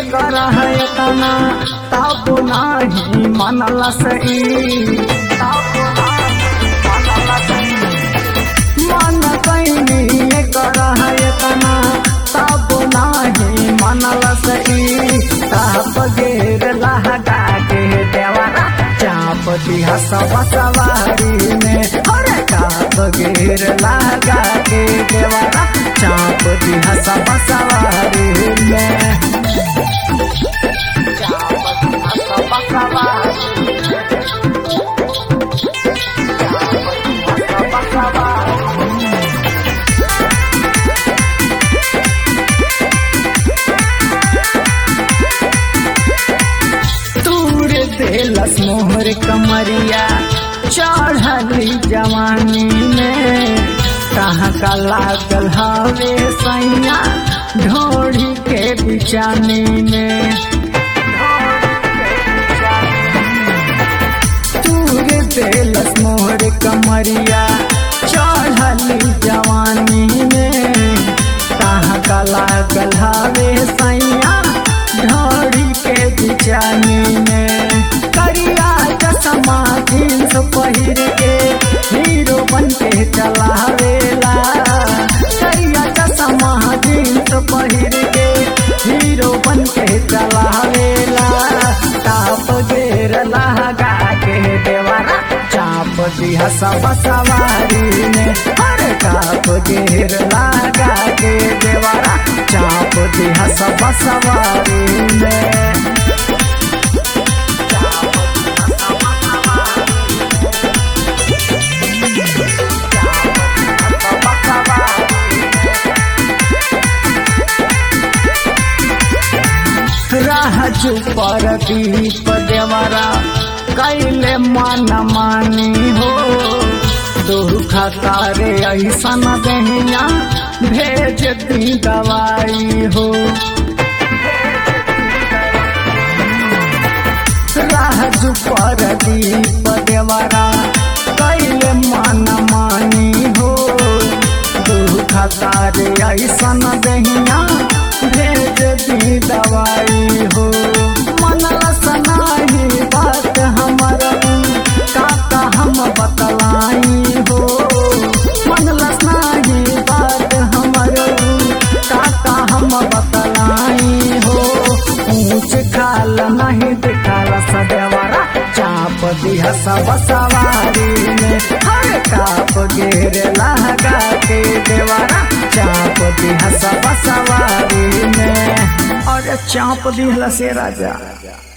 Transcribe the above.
कर है तना तब नाही मनल सही तब नाही मनल सही मन कैनी कर है तना तब नाही मनल सही तब गेर लहगा के देवरा चाप दिया सब सवारी में अरे काप गेर लगा के देवरा चाप दिया सब सवारी में चाप दिया सब सवारी चाप दिया सब सवारी तूर देलस मोहर कमरिया चढ़ली जवानी में कहाँ का लागल हवे सैया ढोड़ी के बिचानी में तूर देलस मोहर कमरिया चढ़ली जवानी में कहाँ का लागल हवे सैया ढोड़ी के बिचानी में करिया चश्मा जींस पहिर के हीरो बन के चलावेला करिया चश्मा जींस पहिर के हीरो बन के चलावेला टाप गेर लगा के देवरा चाप दिया सब सवारी में हर टाप गेर लगा के देवरा चाप दिया सब सवारी में राह पर दीप देवरा कैले मन मानी हो दुख तारे ऐसन दहिया भेज दी दवाई हो राह पर दीप देवरा कैले मन मानी हो दुख तारे ऐसन दहिया भेज दी दवाई हो मन सनाही बात हमर काका हम बतलाई हो मन लसनाही बात हमर काका हम बतलाई हो ऊंच खाल नहीं दिखाल सदेवरा चाप दिया सब सवारी में हर काप गेर लगा के देवरा चाप दिया सब सवारी में और चाप दिहला से राजा